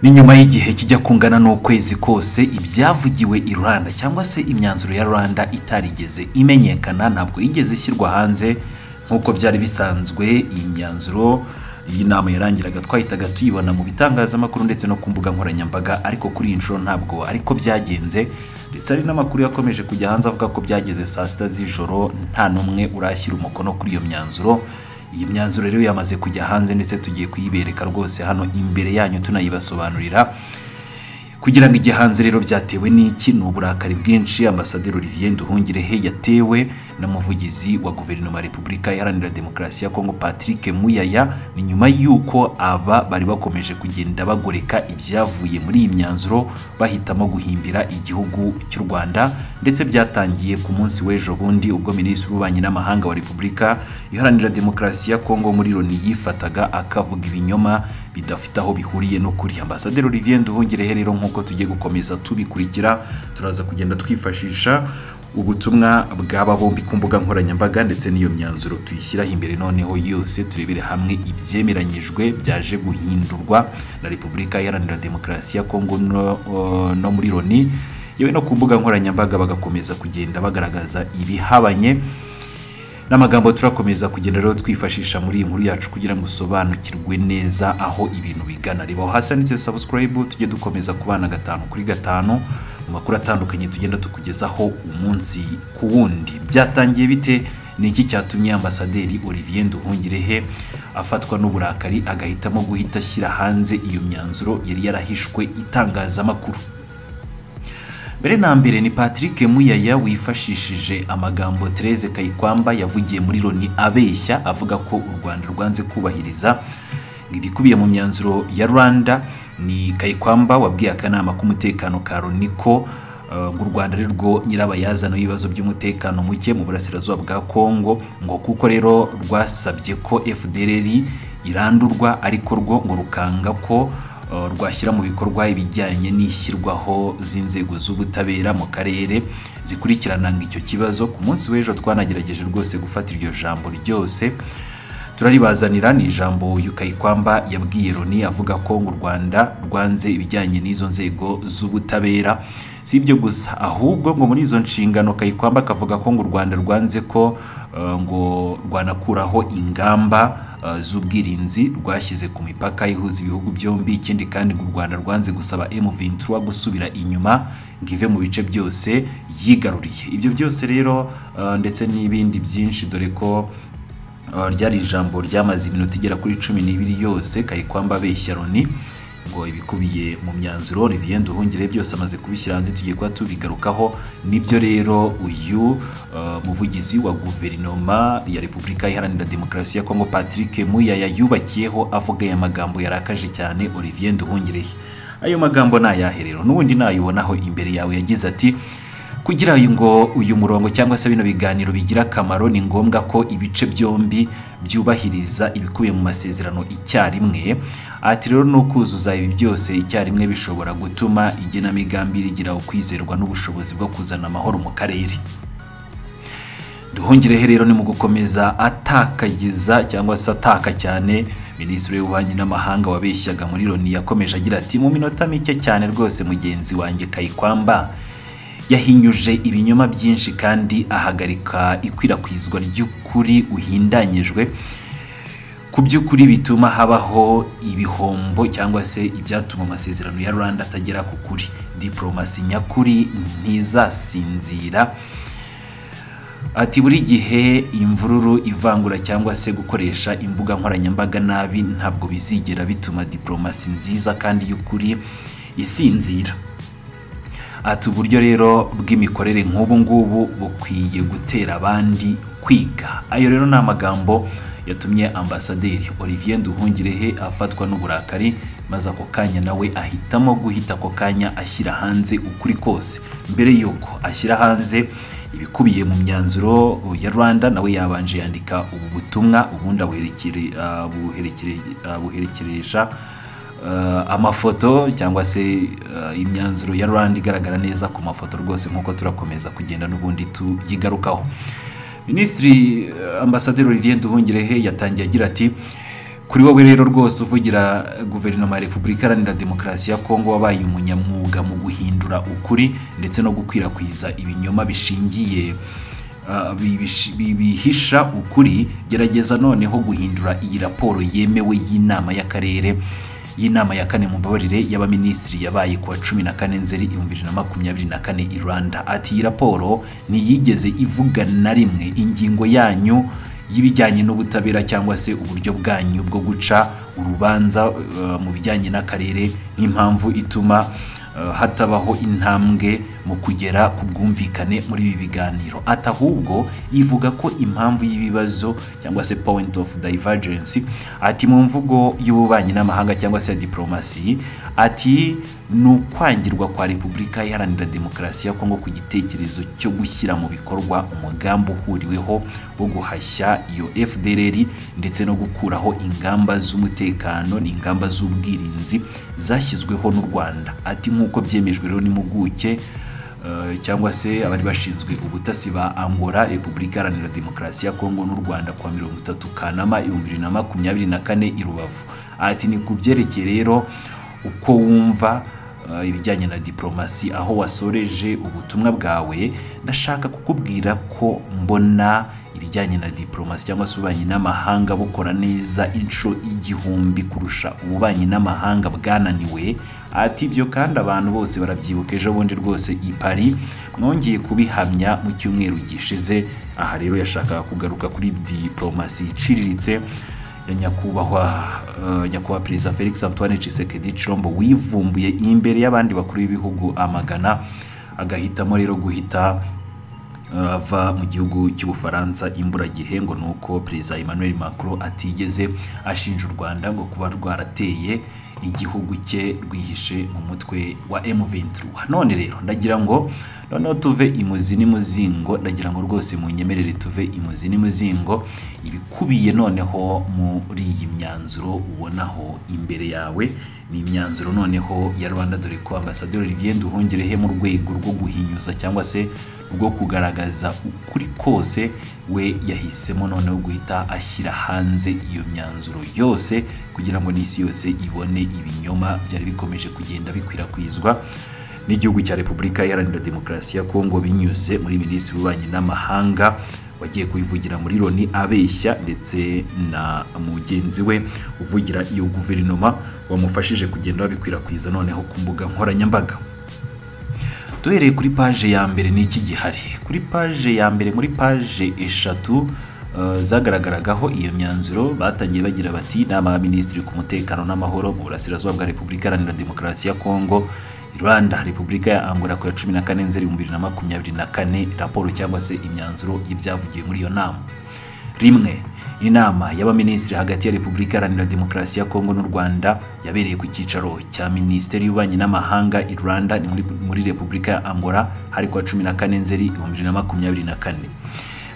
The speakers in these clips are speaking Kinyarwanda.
ni nyuma y'igihe kijya kungana n'ukwezi kose ibyavugiwe i rwanda cyangwa se imyanzuro ya rwanda itarigeze imenyekana ntabwo yigeze ishyirwa hanze nk'uko byari bisanzwe iyi myanzuro iyi nama yarangiraga twahitaga tuyibona mu bitangazamakuru ndetse no ku mbuga nkoranyambaga ariko kuri iyi nshuro ntabwo ariko byagenze ndetse hari n'amakuru yakomeje kujya hanze avuga ko byageze saa sita z'ijoro nta n'umwe urashyira umukono kuri iyo myanzuro iyi myanzuro rero yamaze kujya hanze ndetse tugiye kuyibereka rwose hano imbere yanyu tunayibasobanurira kugira ngo ijye hanze rero byatewe n'iki ni uburakari bwinshi ambasaderi olivier nduhungirehe yatewe n'umuvugizi wa guverinoma ya repubulika iharanira demokarasi ya kongo patrick muyaya ni nyuma y'uko aba bari bakomeje kugenda bagoreka ibyavuye muri iyi myanzuro bahitamo guhimbira igihugu cy'u rwanda ndetse byatangiye ku munsi w'ejo bundi ubwo minisitiri w'ububanyi n'amahanga wa repubulika iharanira demokarasi ya kongo muri loni yifataga akavuga ibinyoma bidafite aho bihuriye n'ukuri ambasaderi olivier nduhungirehe rero nk'uko nk'uko tugiye gukomeza tubikurikira turaza kugenda twifashisha ubutumwa bw'aba bombi ku mbuga nkoranyambaga ndetse n'iyo myanzuro tuyishyiraho imbere noneho yose turebere hamwe ibyemeranyijwe byaje guhindurwa na repubulika iharanira demokarasi ya kongo no, uh, no muri loni yewe no ku mbuga nkoranyambaga bagakomeza kugenda bagaragaza ibihabanye n'amagambo turakomeza kugenda rero twifashisha muri iyi nkuru yacu kugira ngo usobanukirwe neza aho ibintu bigana reba aho hasi handitse subscribe tujye dukomeza ku bana gatanu kuri gatanu mu makuru atandukanye tugenda tukugezaho umunsi ku wundi byatangiye bite ni iki cyatumye ambasaderi olivier nduhungirehe afatwa n'uburakari agahitamo guhita ashyira hanze iyo myanzuro yari yarahishwe itangazamakuru mbere na mbere ni patrick muyaya wifashishije amagambo Therese kayikwamba yavugiye muri loni abeshya avuga ko u rwanda rwanze kubahiriza ibikubiye mu myanzuro ya rwanda ni kayikwamba wabwiye akanama k'umutekano ka loni ko ngo u rwanda ari rwo nyirabayazana w'ibibazo by'umutekano muke mu burasirazuba bwa kongo ngo kuko rero rwasabye ko fdrr irandurwa ariko rwo ngo rukanga ko rwashyira mu bikorwa ibijyanye n'ishyirwaho z'inzego z'ubutabera mu karere zikurikirananga icyo kibazo ku munsi w'ejo twanagerageje rwose gufata iryo jambo ryose turaribazanira ni ijambo yukayikwamba yabwiye loni avuga ko u rwanda rwanze ibijyanye n'izo nzego z'ubutabera si ibyo gusa ahubwo ngo muri izo nshingano kayikwamba akavuga ko ngo u rwanda rwanze ko ngo rwanakuraho ingamba z'ubwirinzi rwashyize ku mipaka ihuza ibihugu byombi ikindi kandi ngo u rwanda rwanze gusaba M23 gusubira inyuma ngo ive mu bice byose yigaruriye ibyo byose rero ndetse n'ibindi byinshi dore ko ryari ijambo ryamaze iminota igera kuri cumi n'ibiri yose kayikwamba abeshya loni ngo ibikubiye mu myanzuro Olivier Nduhungire byose amaze kubishyira hanze tugiye kuba tubigarukaho nibyo rero uyu muvugizi wa guverinoma ya Repubulika Iharanira Demokarasi ya Kongo Patrick Muyaya yubakiyeho avuga aya magambo yarakaje cyane Olivier Nduhungire ayo magambo ni ayahe rero n'ubundi nayibonaho imbere yawe yagize ati kugira ngo uyu murongo cyangwa se bino biganiro bigira akamaro ni ngombwa ko ibice byombi byubahiriza ibikubiye mu masezerano icyarimwe ati rero ni ukuzuza ibi byose icyarimwe bishobora gutuma igenamigambi rigira ukwizerwa n'ubushobozi bwo kuzana amahoro mu karere duhungirehe rero ni mu gukomeza atakagiza cyangwa se ataka cyane minisitiri w'ububanyi n'amahanga wabeshyaga muri loni yakomeje agira ati mu minota mike cyane rwose mugenzi wanjye kayikwamba yahinyuje ibinyoma byinshi kandi ahagarika ikwirakwizwa ry'ukuri uhindanyijwe ku by'ukuri bituma habaho ibihombo cyangwa se ibyatuma amasezerano ya rwanda atagera ku kuri diporomasi nyakuri ntizasinzira ati buri gihe imvururu ivangura cyangwa se gukoresha imbuga nkoranyambaga nabi ntabwo bizigera bituma diporomasi nziza kandi y'ukuri isinzira ati uburyo rero bw'imikorere nk'ubu ngubu bukwiye gutera abandi kwiga ayo rero ni amagambo yatumye ambasaderi olivier nduhungirehe afatwa n'uburakari maze ako kanya nawe ahitamo guhita ako kanya ashyira hanze ukuri kose mbere y'uko ashyira hanze ibikubiye mu myanzuro ya rwanda nawe yabanje yandika ubu butumwa ubundi abuherekeresha amafoto cyangwa se imyanzuro ya rwanda igaragara neza ku mafoto rwose nk'uko turakomeza kugenda n'ubundi tuyigarukaho minisitiri ambasaderi olivier nduhungirehe yatangiye agira ati kuri wowe rero rwose uvugira guverinoma ya repubulika iharanira demokarasi ya kongo wabaye umunyamwuga mu guhindura ukuri ndetse no gukwirakwiza ibinyoma bishingiye ah, bibish- bi- bihisha ukuri gerageza noneho guhindura iyi raporo yemewe y'inama y'akarere y'inama ya kane mu mbabarire y'abaminisitiri yabaye ku wa cumi na kane nzeri ibihumbi bibiri na makumyabiri na kane i rwanda ati iyi raporo ntiyigeze ivuga na rimwe ingingo yanyu y'ibijyanye n'ubutabera cyangwa se uburyo bwanyu bwo guca urubanza eh, mu bijyanye n'akarere nk'impamvu ituma eh, hatabaho intambwe mu kugera ku bwumvikane muri ibi biganiro ati ahubwo ivuga ko impamvu y'ibibazo cyangwa se point of divergence ati mu mvugo y'ububanyi n'amahanga cyangwa se ya diplomasi ati ni ukwangirwa kwa repubulika iharanira demokarasi ya kongo ku gitekerezo cyo gushyira mu bikorwa umugambi uhuriweho wo guhashya iyo fdrr ndetse no gukuraho ingamba z'umutekano n'ingamba z'ubwirinzi zashyizweho n'u rwanda ati nk'uko byemejwe rero n'impuguke eh, cyangwa se abari bashinzwe ubutasi ba angola repubulika iharanira demokarasi ya kongo n'u rwanda kuwa mirongo itatu kanama ibihumbi bibiri na makumyabiri na kane i rubavu ati ni ku byerekeye rero uko wumva eh, ibijyanye na diplomasi aho wasoreje ubutumwa bwawe ndashaka kukubwira ko mbona ibijyanye na diplomasi cyangwa se ububanyi n'amahanga bukora neza inshuro igihumbi kurusha ububanyi n'amahanga bwananiwe ati ibyo kandi abantu bose barabyibuka ejo bundi rwose i Paris mwongeye kubihamya mu cyumweru gishize aha rero yashakaga kugaruka kuri diplomasi iciriritse ya nyakubahwa eh, nyakubahwa perezida felix antoine tshisekedi chilombo wivumbuye imbere y'abandi bakuru b'ibihugu amagana agahitamo rero guhita eh, ava mu gihugu cy'ubufaransa imburagihe ngo ni uko perezida emmanuel macron atigeze ashinja u rwanda ngo kuba rwarateye igihugu cye rwihishe mu mutwe wa M23 none rero ndagira ngo noneho tuve imuzi n'imuzingo ndagira ngo rwose mu nyemerere tuve imuzi n'imuzingo ibikubiye noneho muri iyi myanzuro ubonaho imbere yawe ni imyanzuro noneho ya rwanda dore ko ambasaderi Olivier Nduhungirehe mu rwego rwo guhinyuza cyangwa se rwo kugaragaza ukuri kose we yahisemo noneho guhita ashyira hanze iyo myanzuro yose kugira ngo n'isi yose ibone ibinyoma byari bikomeje kugenda bikwirakwizwa n'igihugu cya repubulika iharanira demokarasi ya kongo binyuze muri minisitiri w'ububanyi n'amahanga wagiye kubivugira muri loni abeshya ndetse na mugenzi we uvugira iyo guverinoma wamufashije kugenda babikwirakwiza noneho ku mbuga nkoranyambaga duhereye kuri paje ya mbere n'iki gihari kuri paje ya mbere muri paje eshatu eh, zagaragaragaho iyo myanzuro batangiye bagira bati inama y'abaminisitiri ku mutekano n'amahoro mu burasirazuba bwa repubulika iharanira demokarasi ya kongo rwanda repubulika ya angola ku ya cumi na kane nzeri bibiri na makumyabiri na kane raporo cyangwa se imyanzuro y'ibyavugiwe muri iyo nama rimwe inama y'abaminisitiri hagati ya repubulika iharanira demokarasi ya kongo n'u rwanda yabereye ku cyicaro cya minisiteri y'ububanyi n'amahanga i rwanda ni muri, muri repubulika ya angola hari kuwa cumi na kane nzeri ibihumbi bibiri na makumyabiri na kane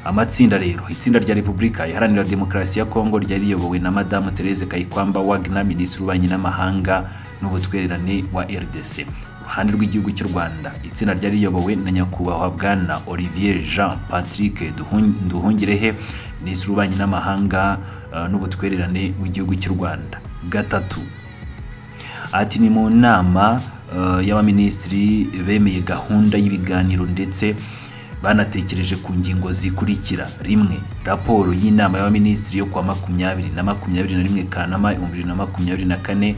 amatsinda rero itsinda rya repubulika iharanira demokarasi ya kongo ryari riyobowe na madamu therese kayikwamba wagner minisitiri w'ububanyi n'amahanga n'ubutwererane wa rdc uruhande rw'igihugu cy'u rwanda itsinda ryari riyobowe na nyakubahwa bwana olivier jean patrick Duhun- nduhungirehe minisitiri w'ububanyi n'amahanga eh, n'ubutwererane w'igihugu cy'u rwanda gatatu ati ni mu nama eh, y'abaminisitiri bemeye gahunda y'ibiganiro ndetse banatekereje ku ngingo zikurikira rimwe raporo y'inama y'abaminisitiri yo kuwa makumyabiri na makumyabiri na rimwe kanama ibihumbi bibiri na makumyabiri na kane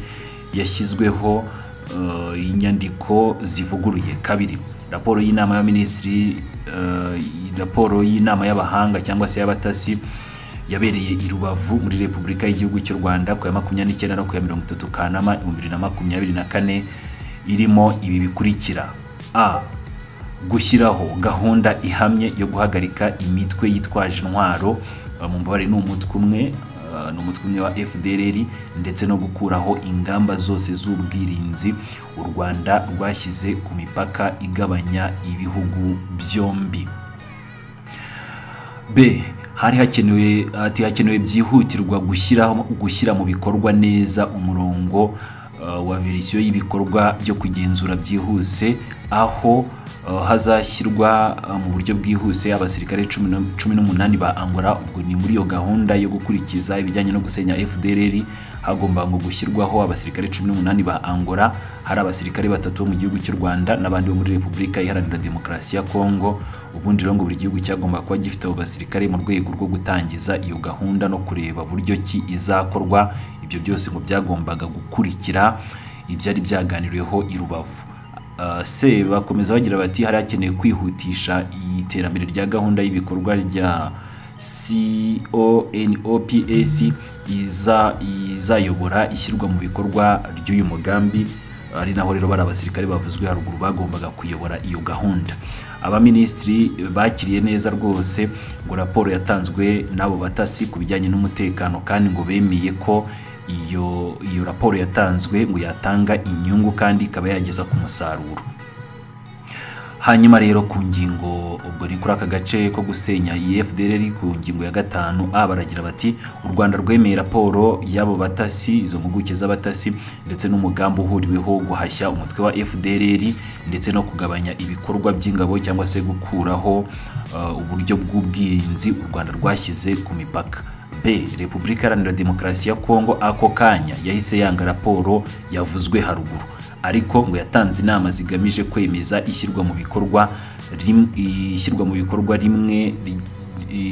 yashyizweho eh, inyandiko zivuguruye kabiri raporo y'inama y'abaminisitiri eh, raporo y'inama y'abahanga cyangwa se y'abatasi yabereye i Rubavu muri Repubulika y'Igihugu cy'u Rwanda ku ya makumyabiri n'icyenda no ku ya mirongo itatu Kanama ibihumbi bibiri na makumyabiri na kane irimo ibi bikurikira a gushyiraho gahunda ihamye yo guhagarika imitwe yitwaje intwaro eh, mu mbabare ni umutwe umwe eh, ni umutwe umwe wa FDLR ndetse no gukuraho ingamba zose z'ubwirinzi u Rwanda rwashyize ku mipaka igabanya ibihugu byombi b hari hakenewe ati hakenewe byihutirwa gushyira gushyira mu bikorwa neza umurongo uh, wa verisiyo y'ibikorwa byo kugenzura byihuse aho uh, hazashyirwa uh, mu buryo bwihuse abasirikare cumi na- cumi n'umunani ba angola ubwo ni muri iyo gahunda yo gukurikiza ibijyanye no gusenya fdr hagomba ngo gushyirwaho abasirikare cumi n'umunani ba angola hari abasirikare batatu bo mu gihugu cy'u rwanda n'abandi bo muri repubulika iharanira demokarasi ya kongo ubundi rero ngo buri gihugu cyagomba kuba gifite abo basirikare mu rwego rwo gutangiza iyo gahunda no kureba buryo ki izakorwa ibyo byose ngo byagombaga gukurikira ibyari byaganiriweho i rubavu Uh, se bakomeza bagira bati hari hakenewe kwihutisha iterambere rya gahunda y'ibikorwa rya CONOPS iza izayobora ishyirwa mu bikorwa ry'uyu mugambi ari naho rero bari abasirikare bavuzwe haruguru bagombaga kuyobora iyo gahunda abaminisitiri bakiriye neza rwose ngo raporo yatanzwe n'abo batasi ku bijyanye n'umutekano kandi ngo bemeye ko iyo iyo raporo yatanzwe ngo yatanga inyungu kandi ikaba yageza ku musaruro hanyuma rero ku ngingo ubwo ni kuri aka gace ko gusenya iyi fdr ku ngingo ya gatanu a baragira bati u rwanda rwemeye raporo y'abo batasi izo mpuguke z'abatasi ndetse n'umugambi uhuriweho wo guhashya umutwe wa fdr ndetse no kugabanya ibikorwa by'ingabo cyangwa se gukuraho uh, uburyo bw'ubwirinzi u rwanda rwashyize ku mipaka b repubulika iharanira demokarasi ya kongo ako kanya yahise yanga raporo yavuzwe haruguru ariko ngo yatanze inama zigamije kwemeza ishyirwa mu bikorwa rim- ishyirwa mu bikorwa rimwe ri-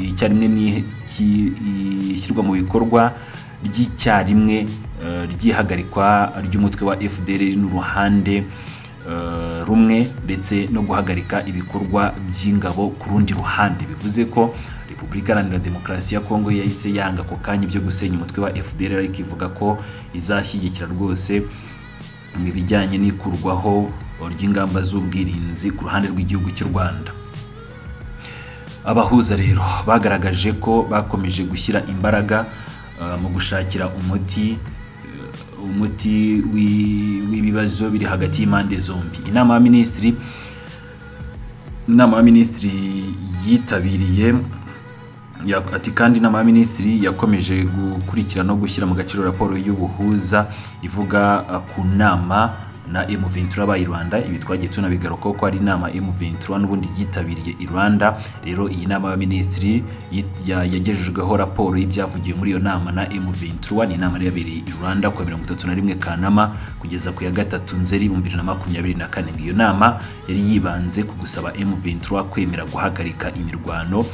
icyarimwe ni- ki- ishyirwa mu bikorwa ry'icyarimwe eh, ry'ihagarikwa ry'umutwe wa fdr n'uruhande eh, rumwe ndetse no guhagarika ibikorwa by'ingabo ku rundi ruhande bivuze ko repubulika iharanira demokarasi ya kongo yahise yanga ako kanya ibyo gusenya umutwe wa fdr ariko ivuga ko izashyigikira rwose ibijyanye n'ikurwaho ry'ingamba z'ubwirinzi ku ruhande rw'igihugu cy'u rwanda abahuza rero bagaragaje ko bakomeje gushyira imbaraga eh, mu gushakira umuti eh, umuti w'i- w'ibibazo biri hagati y'impande zombi inama ya minisitiri inama ya minisitiri yitabiriye ya- ati kandi inama ya minisitiri yakomeje gukurikira no gushyira mu gaciro raporo y'ubuhuza ivuga uh, ku nama na M23 ba Rwanda ibi twagiye tunabigarukaho ko ari inama M23 n'ubundi yitabiriye i Rwanda rero iyi nama ya minisitiri yit- ya- yagejejweho raporo y'ibyavugiwe muri iyo nama na M23 ni inama yari yabereye i Rwanda ku wa mirongo itatu na rimwe Kanama kugeza ku ya gatatu Nzeri mu bibiri na makumyabiri na kane Ngo iyo nama yari yibanze ku gusaba M23 kwemera guhagarika imirwano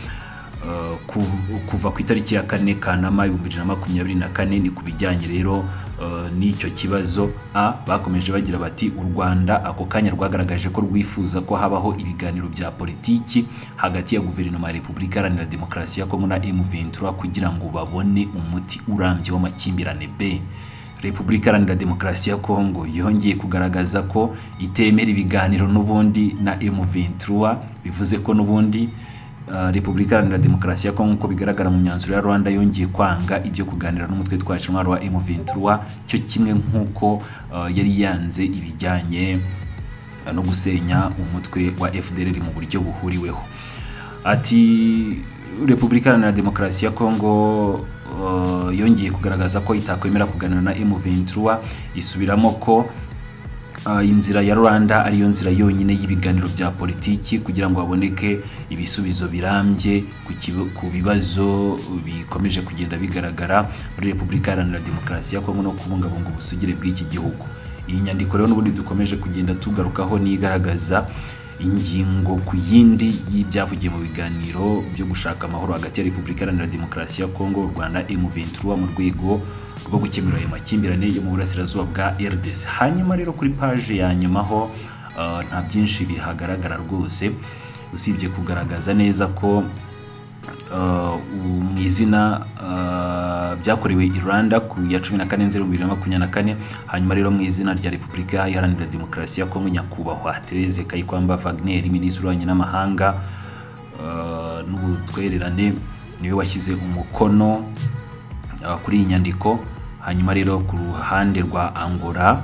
Uh, kuv- kuva ku itariki ya kane kanama ibihumbi bibiri na makumyabiri na kane ni ku bijyanye rero uh, n'icyo kibazo a bakomeje bagira bati u rwanda ako kanya rwagaragaje ko rwifuza ko habaho ibiganiro bya politiki hagati ya guverinoma ya repubulika iharanira demokarasi ya kongo na m23 kugira ngo babone umuti urambye w'amakimbirane b repubulika iharanira demokarasi ya kongo yongeye kugaragaza ko itemera ibiganiro n'ubundi na m23 bivuze ko n'ubundi Uh, repubulika iharanira demokarasi ya kongo uko bigaragara mu myanzuro ya rwanda yongeye kwanga ibyo kuganira n'umutwe twacu intwaro wa m23 cyo kimwe nk'uko uh, yari yanze ibijyanye uh, no gusenya umutwe wa fdr mu buryo buhuriweho ati repubulika iharanira demokarasi ya kongo uh, yongeye kugaragaza ko itakwemera kuganira na m23 isubiramo ko Uh, inzira ya rwanda ariyo nzira yonyine y'ibiganiro bya politiki kugira ngo haboneke ibisubizo birambye ku kibi- ku bibazo bikomeje kugenda bigaragara muri repubulika iharanira demokarasi ya kongo no kubungabunga ubusugire bw'iki gihugu iyi nyandiko rero n'ubundi dukomeje kugenda tugarukaho n'igaragaza ingingo ku yindi y'ibyavugiye mu biganiro byo gushaka amahoro hagati ya repubulika iharanira demokarasi ya kongo u rwanda m23 mu rwego rwo gukemura ayo makimbirane yo mu burasirazuba bwa rdc hanyuma rero kuri paje ya nyuma ho uh, nta byinshi bihagaragara rwose usibye kugaragaza neza ko uh, mu izina uh, byakorewe i Rwanda ku ya 14 Nzeri 2024 hanyuma rero mu izina rya Repubulika Iharanira Demokarasi ya Kongo nyakubahwa Therese Kayikwamba Wagner minisitiri w'ububanyi n'amahanga uh, n'ubutwererane niwe washyize umukono uh, kuri iyi nyandiko hanyuma rero ku ruhande rwa Angola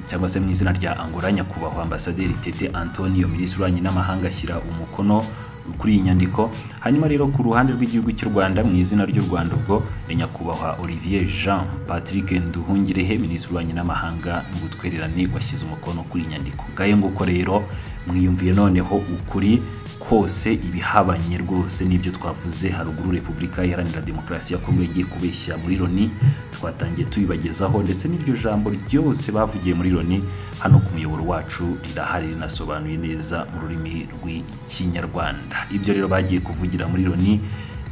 cyangwa se mu izina rya Angola nyakubahwa ambasaderi Tete Antonio minisitiri w'ububanyi n'amahanga ashyira umukono kuri iyi nyandiko hanyuma rero ku ruhande rw'igihugu cy'u rwanda mu izina ry'u rwanda ubwo ni nyakubahwa olivier jean patrick nduhungirehe minisitiri w'ububanyi n'amahanga n'ubutwererane washyize umukono kuri iyi nyandiko ngayo nguko rero mwiyumviye noneho ukuri kose ibihabanye rwose n'ibyo twavuze haruguru repubulika iharanira demokarasi ya kongo igiye kubeshya muri loni twatangiye tubibagezaho ndetse n'iryo jambo ryose bavugiye muri loni hano ku muyoboro wacu rirahari rinasobanuye neza mu rurimi rw'ikinyarwanda ibyo rero bagiye kuvugira muri loni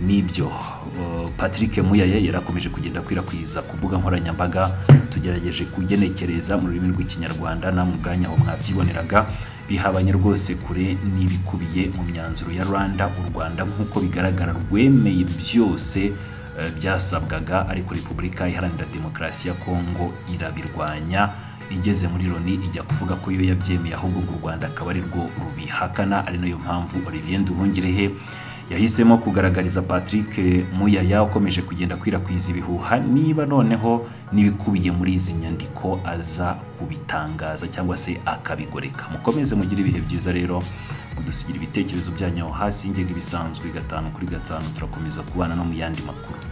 nibyo Uh, patrick muyaye yarakomeje kugenda akwirakwiza ku mbuga nkoranyambaga tugerageje kugenekereza mu rurimi rw'ikinyarwanda na mu bwanya aho mwabyiboneraga bihabanye rwose kure n'ibikubiye mu myanzuro ya rwanda u rwanda nk'uko bigaragara rwemeye byose eh, byasabwaga ariko repubulika iharanira demokarasi ya kongo irabirwanya igeze muri loni ijya kuvuga ko iyo yabyemeye ahubwo ngo u rwanda akaba ari rwo rubihakana ari nayo mpamvu olivier nduhungirehe yahisemo kugaragariza patrick muyaya ukomeje kugenda akwirakwiza ibihuha niba noneho n'ibikubiye muri izi nyandiko aza kubitangaza cyangwa se akabigoreka mukomeze mugire ibihe byiza rero mudusigira ibitekerezo byanyu aho hasi ngega ibisanzwe gatanu kuri gatanu turakomeza kubana no mu yandi makuru